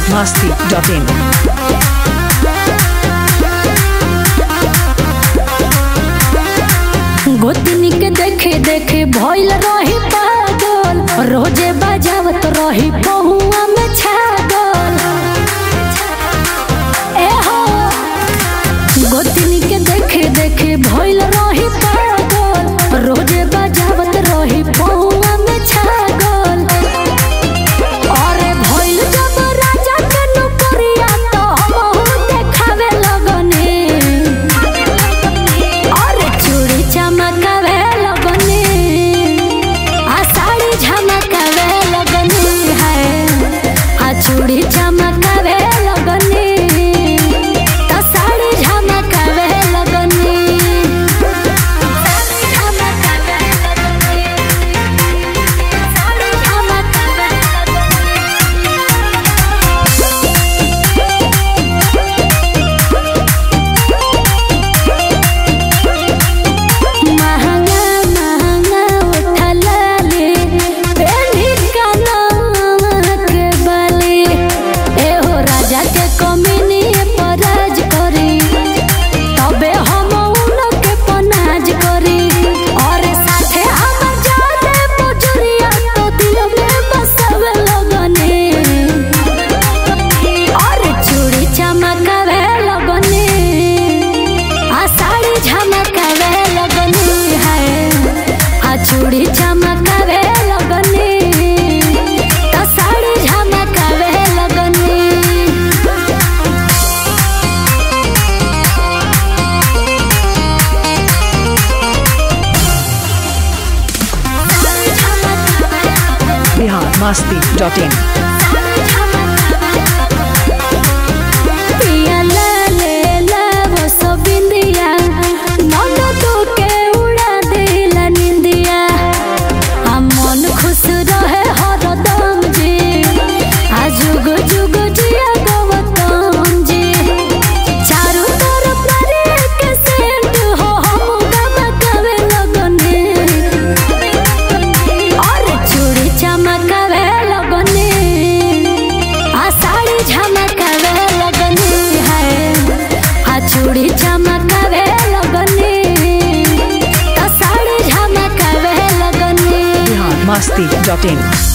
masti.in. गोतनी के देखे देखे भइल रही पागल रोजे बजावत रही पहुआ में छागल ए हो गोतनी के देखे देखे भइल रही पागल रोजे बजावत रही पहुआ में छागल अरे भइल जब राजा के नौकरिया तो हमहू देखावे लगने अरे चूड़ी चमकावे लगने आ साड़ी झमकावे लगने है आ चूड़ी चमकावे लगने तो साड़ी झमकावे लगने झमकावे लगने साड़ी झमकावे महंगा महंगा उठला ले बेली कानवा के बाली एहो राजा के कमीनी पराज करी तबे हम उनके पनाज करी और साथे हमर जादे पुजरिया तो दिल में बसवे लगने और चूड़ी चमकावे लगने आ साड़ी झमकावे लगनी है आ चूड़ी चमकावे लगनी तो साड़ी झमकावे लगनी Bihar masti.in. पिया लाले लावो सो बिंदिया मन तो के उड़ा देला निंदिया आ मन खुश रहे हरदम जी आ जुग जुग जिया गौतम जी चारों तरफ नारे के सेंट हो हम गमकावे लगने और चूड़ी चमकावे लगने आ साड़ी झमकावे लगने है आ चूड़ी चमकावे लगने तो साड़ी झमकावे लगने Bihar masti.in.